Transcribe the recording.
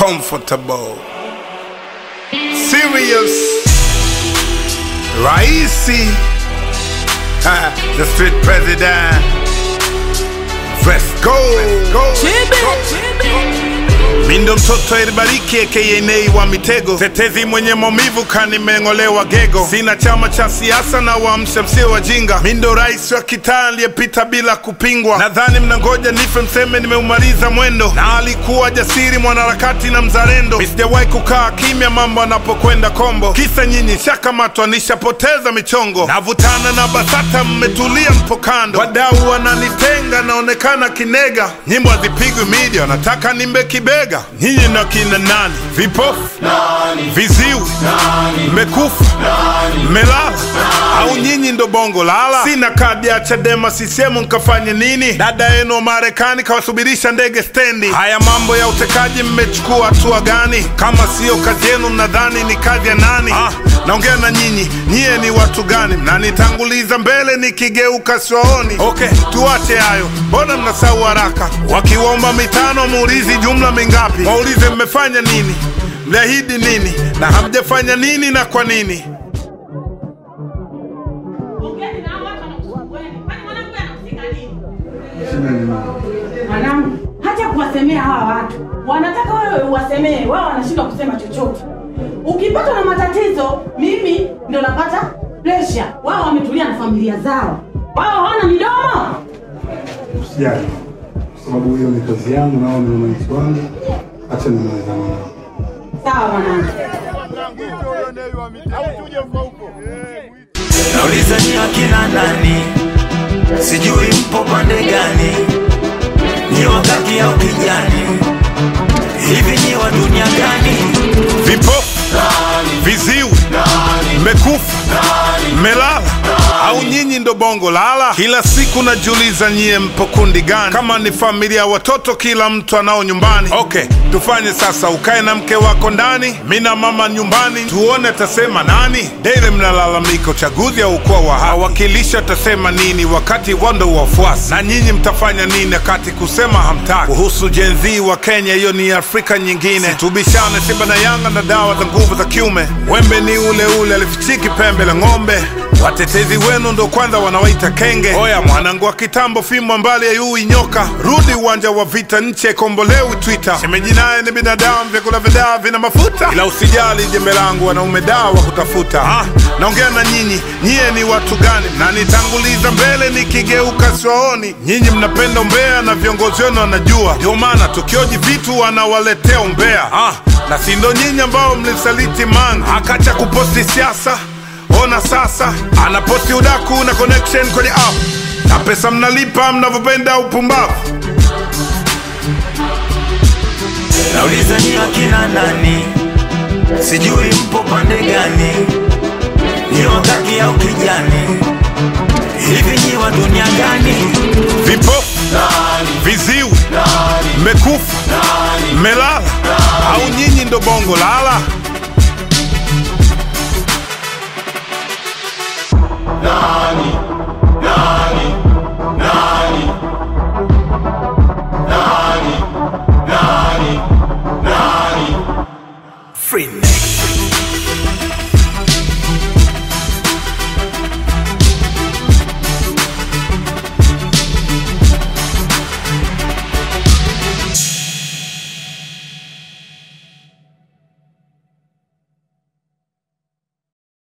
comfortable, serious, raisi, ha, the street president. Let's go, let's go. Mindo mtoto elibariki aka Nay wa mitego, tetezi mwenye maumivu kanimeng'olewa gego. Sina chama cha siasa na waamsha msio wajinga. Mindo rais wa kitaa aliyepita bila kupingwa. Nadhani mnangoja nife mseme nimeumaliza mwendo, na alikuwa jasiri mwanaharakati na mzalendo. Mi sijawahi kukaa kimya mambo anapokwenda kombo, kisa nyinyi shakamatwa nishapoteza michongo. Navutana na BASATA mmetulia mpo kando, wadau wananitenga naonekana kinega. Nyimbo hazipigwi media, wanataka nimbe kibega. Nyinyi na kina nani? Vipofu, viziwi, mmekufa, mmelala au nyinyi ndo bongo lala? Sina kadi ya Chadema sisemu nkafanye nini? Dada yenu wa Marekani kawasubirisha ndege stendi. Haya mambo ya utekaji mmechukua hatua gani? Kama siyo kazi yenu mnadhani ni kazi ya nani? Ah, naongea na nyinyi, nyie ni watu gani? Mnanitanguliza mbele nikigeuka siwaoni. Okay, tuache hayo, mbona mnasahau haraka? Wakiwaomba mitano muulizi jumla mingapi? Waulize mmefanya nini, mliahidi nini na hamjafanya nini na kwa nini? Ongeni na hao watu wanakusumbueni. Kwani mwanamke anahusika nini? Shida ni nini? Mwanangu, hacha kuwasemea hawa watu. Wanataka wewe uwasemee, wao wanashindwa kusema chochote. Ukipatwa na matatizo, mimi ndo napata pressure. Wao wametulia na familia zao. Wao hawana midomo. Usijali, kwa sababu hiyo ni kazi yangu na wao ni wananchi wangu. Acha nimalizane nao. Sawa mwanangu. Nauliza ni akina nani, sijui mpo pande gani, ni wakati au kijani, hivi ni wa dunia gani? Vipofu, viziwi, mmekufa, mmelala au nyinyi ndo bongo lala? Kila siku najiuliza nyie mpo kundi gani? Kama ni familia ya watoto, kila mtu anao nyumbani. Okay, tufanye sasa, ukae na mke wako ndani, mi na mama nyumbani, tuone atasema nani. Daily mnalalamika uchaguzi haukuwa wa haki, wawakilishi atasema nini wakati wando wafuasi, na nyinyi mtafanya nini wakati kusema hamtaki? Kuhusu Gen Z wa Kenya, hiyo ni Afrika nyingine. Tubishane Simba na Yanga na dawa za nguvu za kiume, wembe ni ule ule, alifichiki pembe la ng'ombe. Watetezi wenu ndo kwanza wanawaita kenge. Oya mwanangu wa kitambo, fimbo mbali ya yui nyoka, rudi uwanja wa vita, nchi haikombolewi Twitter. Shemeji naye ni binadamu, vyakula vya dawa vina mafuta, ila usijali jembe langu, wanaume dawa wa kutafuta. Ah, naongea na nyinyi, nyie ni watu gani? Mnanitanguliza mbele nikigeuka siwaoni. Nyinyi mnapenda umbea na viongozi wenu wanajua, ndio maana tukioji vitu wanawaletea umbea. Ah, na si ndo nyinyi ambao mlisaliti Mange akacha kuposti siasa Ona sasa anaposti udaku na connection kwenye app na pesa mnalipa mnavyopenda upumbavu. Nauliza ni akina nani, sijui mpo pande gani, ni wakati au kijani, hivi ni wa dunia gani? Vipofu, viziwi, mmekufa, mmelala au nyinyi ndo bongo lala?